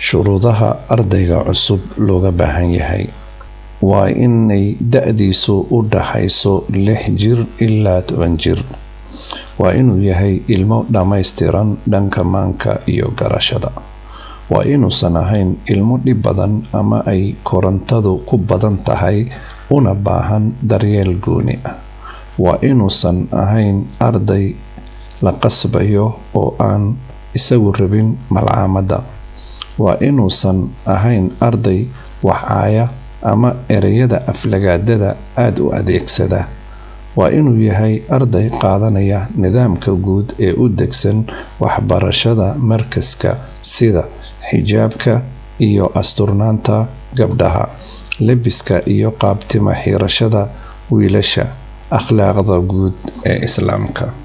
shuruudaha ardayga cusub looga baahan yahay waa inay da-diisu u dhaxayso lix jir ilaa toban jir waa inuu yahay ilmo dhammaystiran dhanka maanka iyo garashada waa inuusan ahayn ilmo dhib badan ama ay korontadu ku badan tahay una baahan daryeel gooni ah waa inuusan ahayn arday la qasbayo oo aan isagu rabin malcaamadda waa inuusan ahayn arday waxcaaya ama ereyada aflagaadada aada u adeegsada waa inuu yahay arday qaadanaya nidaamka guud ee u degsan waxbarashada markaska sida xijaabka iyo asturnaanta gabdhaha lebiska iyo qaabtima xiirashada wiilasha akhlaaqda guud ee islaamka